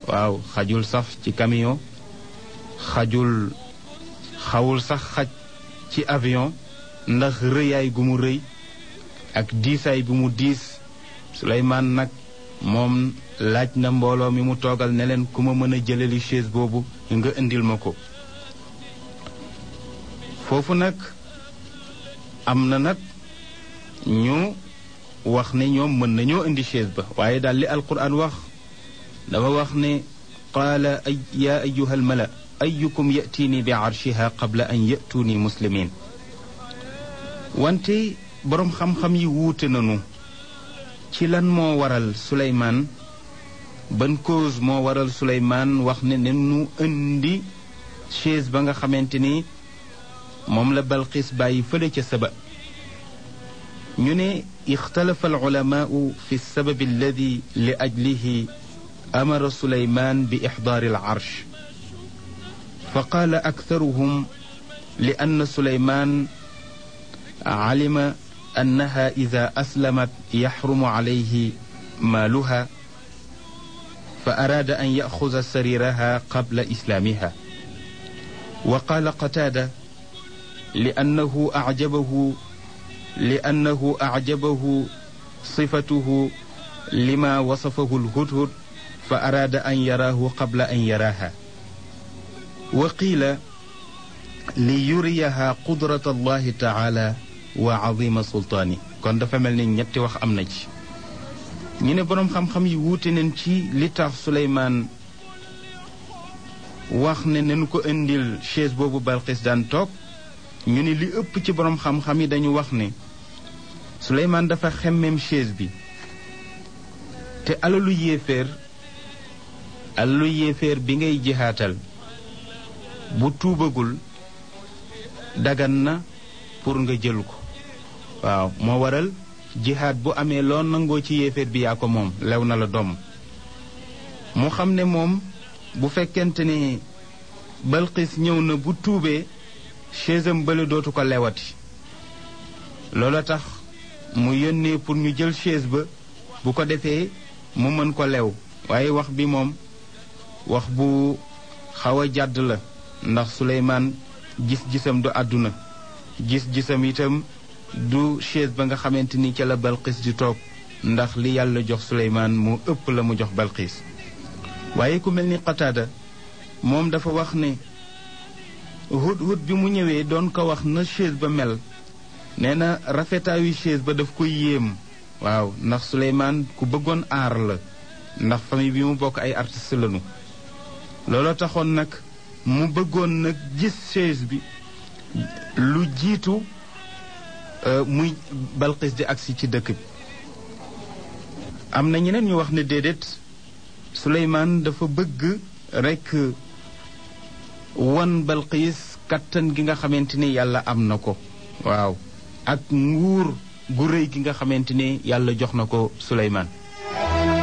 waaw xajul sax ci camion xajul xawul sax xaj ci avion ndax rëyaay gu mu rëy ak diisaay bu mu diis Suleymaan nag moom laaj na mbooloo mi mu toogal ne leen ku ma mën a jëleli chaise boobu nga indil ma ko foofu nag am na nag ñu wax ne ñoom mën nañoo indi chaise ba waaye daal li alquran wax dafa wax ne qaala ay yaa ayuha almala ayukum yatiini bi arshiha qabla an yatuuni muslimin wante boroom xam-xam yi wuute nañu ci lan moo waral suleymaan ban cause moo waral suleymaan wax ne ne nu indi chaise ba nga xamante ni moom la balqis bàyyi fële ca saba ñu ne ixtalafa alulamaau fi lsababi alladi li ajlihi amara suleymaan bi ixdaari alcarsh fa qaala aktaruhum li ann suleymaan calima annaha ida aslamat yaxrumu calayhi maaluha fa araada an yaxuda sariraha qabla islaamiha wa qaala qataada li annahu acjabahu لأنه أعجبه صفته لما وصفه الهدهد فأراد أن يراه قبل أن يراها وقيل ليريها قدرة الله تعالى وعظيم سلطانه kon dafa mel ni ñetti wax am na ci ñu ne boroom xam-xam yi wuute nañ ci li tax Suleymaan wax ne nañu ko indil chaise boobu Balqis daan toog ñu ne li ëpp ci boroom xam-xam yi dañu wax ne Suleymaan dafa xemmem chaise bi te alalu yéeféer alalu yéeféer bi ngay jihaatal bu tuubagul dagan na pour nga jël ko waaw moo waral jihaat bu amee loo nangoo ci yéeféer bi yaa ko moom lew na la doom mu xam ne moom bu fekkente ne Balqis ñëw na bu tuubee chaise am bële dootu ko lewati loola tax mu yónnee pour ñu jël chaise ba bu ko defee mu mën ko lew waaye wax bi moom wax bu xaw a jàdd la ndax Suleymaan gis-gisam du àdduna gis-gisam itam du chaise ba nga xamante ni ca la Balqis di toog ndax li yàlla jox Suleymaan mu ëpp la mu jox Balqis waaye ku mel ni Qataada moom dafa wax ne hut-hut bi mu ñëwee doon ko wax na chaise ba mel nee na rafetaayu chaise ba daf koy yéem waaw ndax Suleymaan ku bëggoon aar la ndax famille bi mu bokk ay artiste lañu looloo taxoon nag mu bëggoon nag gis chaise bi lu jiitu muy Balqis di agsi ci dëkk bi am na ñeneen ñu wax ne déedéet Suleymaan dafa bëgg rekk wan Balqis kattan gi nga xamante ni yàlla am na ko waaw ak nguur gu rëy gi nga xamante ni yàlla jox na ko Suleymaan